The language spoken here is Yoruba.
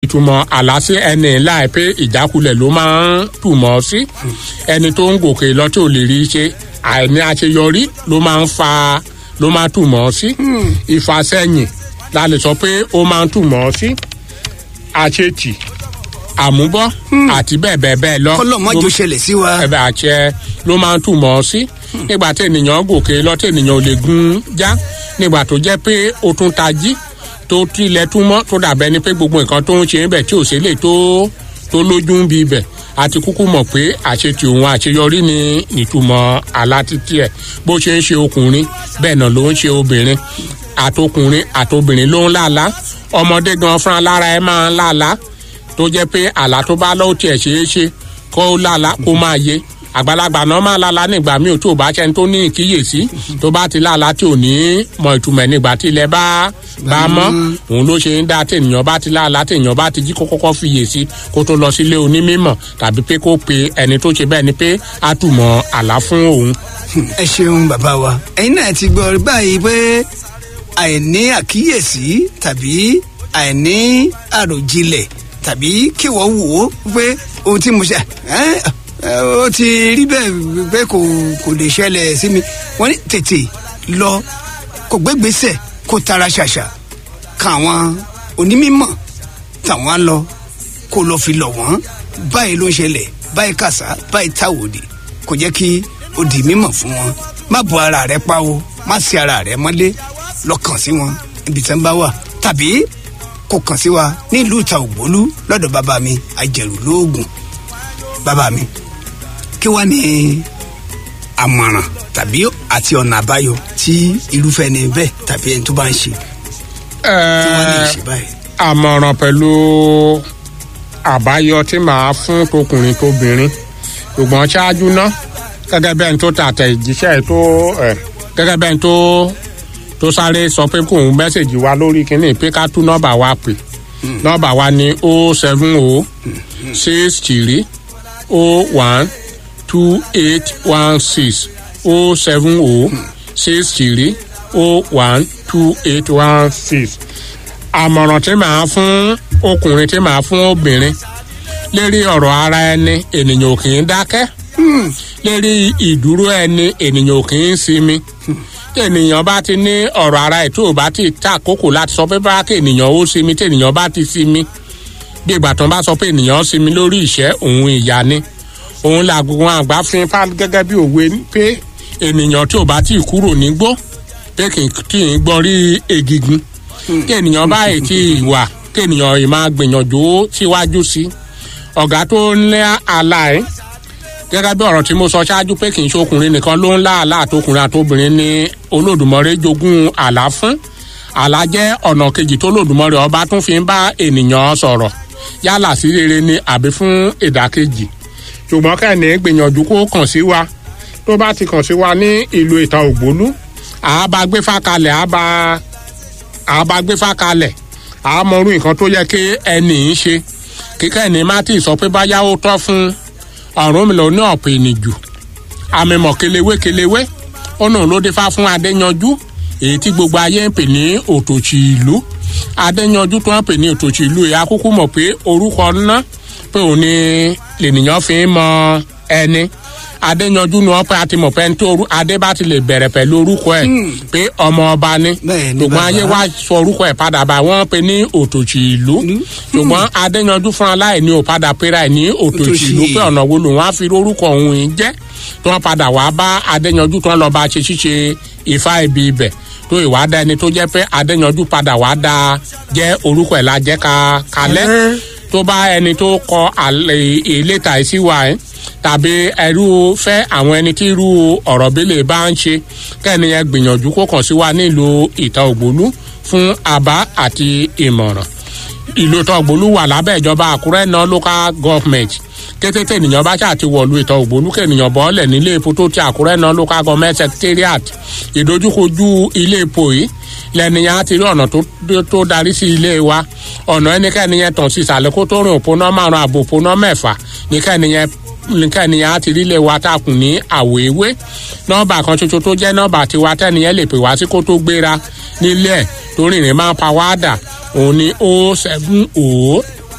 ìtumọ̀ àlá sí ẹni láì pé ìjákulẹ̀ ló máa ń túmọ̀ sí ẹni tó ń gòkè lọ tí ò lè rí ṣe àìní àṣeyọrí ló máa ń fa ló máa ń túmọ̀ sí ìfàsẹ́yìn la lè sọ pé ó máa ń túmọ̀ sí àṣetì àmúbọ́ àti bẹ́ẹ̀ bẹ́ẹ̀ bẹ́ẹ̀ lọ. kọ́lọ́ mọ́jọ ṣẹlẹ̀ sí wa. ẹ̀bẹ̀ àṣẹ ló máa ń túmọ̀ sí nígbà tí ènìyàn gòkè lọ tí ènìyàn ò lè gun já nígbà tó jẹ́ pé ó tún tají tó tilẹ̀ túmọ̀ tó dàbẹ́ ni pé gbogbo nǹkan tó ń ṣe níbẹ̀ tí ò sí lè tó tó lójú ń bi ibẹ̀ àti kúkú mọ̀ pé àṣetì òun àṣeyọrí ni ìtumọ̀ àlá títí ẹ̀ bó ṣe ń ṣe ọkùnrin bẹ́ẹ̀ náà ló ń ṣe obìnrin àtọkùnrin àtobìnrin ló ń lálá ọmọdé gan fúnra lára ẹ máa ń lálá tó jẹ́ pé àlá tó bá lọ́wọ́ tiẹ̀ ṣeé ṣe kó lálá kó máa yé àgbàlagbà náà máa lálá nígbà míì tó bá ṣẹni tó ní ìkíyèsí tó bá ti lálá tí ò ní mọ ìtumọ̀ nígbà tí ilẹ̀ bá bá mọ́ òun ló ṣe ń dá tènìyàn bá ti lálá tènìyàn bá ti jí kó kọ́kọ́ fiyèsí kó tó lọ sílé onímọ̀ tàbí pé kó pe ẹni tó ṣe bẹ́ẹ̀ ni pé á túmọ̀ àlá fún òun. ẹ ṣeun bàbá wa ẹ̀yin náà ti gbọ́ báyìí pé àìní àkíyèsí tàbí àìní àròjinlẹ̀ tàbí kí wọ́n wò ó pé ohun tí mo ṣe ó ti rí bẹ́ẹ̀ pé kò kò lè ṣẹlẹ̀ sí mi wọ́n ní tètè lọ kò gbégbèsè kó tara ṣàṣà kan àwọn onímọ̀ tàwọn lọ kó lọ fi lọ̀ wọ́n báyìí ló ń ṣẹlẹ̀ báyìí kàṣá báyìí táwòdì kò jẹ́ kí ó di mímọ̀ fún wọn má bọ ara rẹ pa o má sí ara rẹ mọ́lé lọ kàn sí wọn ibi tí wọ́n bá wà tàbí kò kàn sí wa nílùú ìta ògbólú lọ́dọ̀ bàbá mi àjẹrù lóògùn bàbá mi kí wàá ní àmọ̀ràn tàbí àti ọ̀nà àbáyọ tí irúfẹ́ ni bẹ́ẹ̀ tàbí ẹni tó bá ń ṣe tí wọ́n lè ṣe báyìí. àmọ̀ràn pẹ̀lú àbáyọ tí màá fún tọkùnrin tóbìnrin ṣùgbọ́n ṣáájú náà gẹ́gẹ́ bẹ́ẹ̀ ni tó tàtẹ̀ ìjíṣẹ́ tó gẹ́gẹ́ bẹ́ẹ̀ ni tó tó sáré sọ pé kóun mẹ́sẹ̀gì wa lórí kínní pé ká tú nọ́mbà wa pè nọ́mbà wa ní o seven o six three o one two eight one six o seven o six three o one two eight one six àmọ̀ràn tí màá fún ọkùnrin tí màá fún obìnrin lérí ọ̀rọ̀ ara ẹni ènìyàn ò kì í dákẹ́ lérí ìdúró ẹni ènìyàn ò kì í sinmi ènìyàn bá ti ní ọ̀rọ̀ ara ẹ̀ tó o bá ti ta àkókò láti sọ pé bá kí ènìyàn ó sinmi tí ènìyàn bá ti sinmi bí ìgbà tó ń bá sọ pé ènìyàn sinmi lórí ìṣẹ́ òun ìyá ni òun làgùn àgbà fi fá gẹ́gẹ́ bí òwe pé ènìyàn tí ò bá ti kúrò nígbó pé kì í gbọ́n rí egigun kí ènìyàn bá èyí tí wà kí ènìyàn yìí máa gbìyànjú síwájú sí ọ̀gá tó ń lé àlá ẹ̀ gẹ́gẹ́ bí ọ̀rọ̀ tí mo sọ ṣáájú pé kì í ṣe ọkùnrin nìkan ló ń lá àlá àtọkùnrin àtobìnrin ní olódùmọ̀rẹ́ jogún àlá fún àlá jẹ́ ọ̀nà kejì tó lòdùmọ̀rẹ́ ọba tún fi ń bá ènìyàn sọ̀rọ̀ yálà sí rere ni àbí fún ìdàkejì ṣùgbọ́n kẹ́ni gbìyànjú kó kàn sí wa tó bá ti kàn sí wa ní ìlú ìta ògbólú àábá gbé fákalẹ̀ àábá àábá gbé fákalẹ̀ àámọ̀rú nǹkan tó yẹ kí ẹnì í ṣe kíkẹ́ ẹni má tí ì sọ pé báyá ó tọ́ fún ọ̀run mi lọ ní ọ̀pọ̀ ènìjù àmìmọ̀ kelewé kelewé ó nù ló dé fá fún adéyanjú èyí tí gbogbo ayé ń pè ní òtòṣì ìlú adéyanjú tó ń pè ní òtòṣì ìlú èyí akúkú mọ̀ pé orúkọ ńná pé òun ni lènìyàn fi ń mọ ẹni adéyanjú ni wọn pé a ti mọ̀ pé ẹni tó adé bá ti lè bẹ̀rẹ̀ pẹ̀lú orúkọ ẹ̀ pé ọmọ ọba ni ṣùgbọ́n ayé wa sọ orúkọ ẹ̀ padà bá wọ́n pe ní òtòṣì ìlú ṣùgbọ́n adéyanjú fúnra láì ní òpadà pera ẹ̀ ní òtòṣì ìlú pé ọ̀nà wo lòun á fi orúkọ òun yìí jẹ́ tí wọ́n padà wá bá adéyanjú tí wọ́n lọ́ọ́ bá ṣe ṣíṣe ifá ibi ibẹ̀ tó ìwádà ẹni tó jẹ́ pé adéyanjú padà wá dá jẹ́ orúkọ ẹ̀ la jẹ́ ká kalẹ́ tó bá ẹni tó kọ ìlétà ìsíwá ẹ̀ tàbí ẹrú fẹ́ àwọn ẹni tí irú ọ̀rọ̀ bílẹ̀ bá ń ṣe kẹ́niyẹn gbìyànjú kó kàn sí wa nílùú ìta ògbólú fún àbá àti ìmọ̀ràn ìlú ìta ògbólú wà lábẹ́ ìjọba àkúrẹ́ náà local government kété tènìyàn bá ṣáà ti wọ̀lú ìta ògbólú kènìyàn bọ́ọ̀lẹ̀ nílé epo tó ti àkúrẹ́ náà local government secretariat ìdojúkojú ilé epo yìí lẹ́nìyàn á ti rí ọ̀nà tó darí sí ilé wa ọ̀nà ẹnikẹ́ni yẹn tàn sí ìsàlẹ̀ kó tó rìn òpónà márùn-ún àbò òpónà mẹ́fà nìkẹ́ni yẹn nǹkan ènìyàn á ti rí lè wa takùn ní àwọ̀ ewé nọ́ọ̀bà kan ṣoṣo tó jẹ́ nọ́ọ̀bà tiwa tẹ́niyẹn lè pè wá sí kó tó gbéra nílé ẹ̀ tó rìnrìn máa ń pa wá dà òun ni o seven o